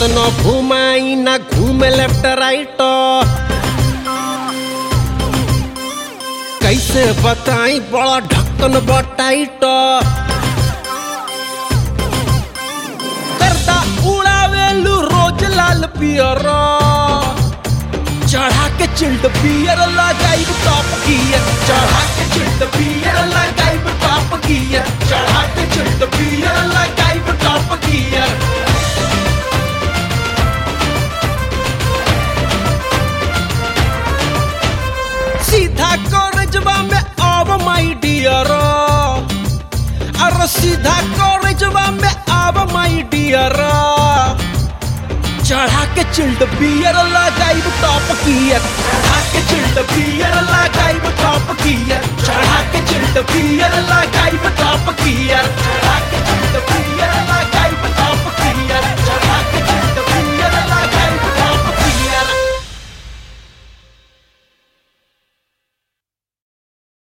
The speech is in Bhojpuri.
केतनो घुमाई ना घूमे लेफ्ट राइट कैसे बताई बड़ा ढक्कन बटाइट करता उड़ावेलू रोज लाल पियर चढ़ा के चिल्ड पियर लगाई टॉप गियर चढ़ा के चिल्ड पियर लगाई टॉप गियर चढ़ा के चिल्ड पियर लगाई टॉप गियर सीधा कॉलेजवा में अब माई डियर अरे सीधा कॉलेजवा में अब माई डियर चढ़ा के चिल्ड बियर लगाई टॉप गियर चढ़ा के चिल्ड बियर लगाई टॉप गियर चढ़ा के चिल्ड बियर लगाई टॉप गियर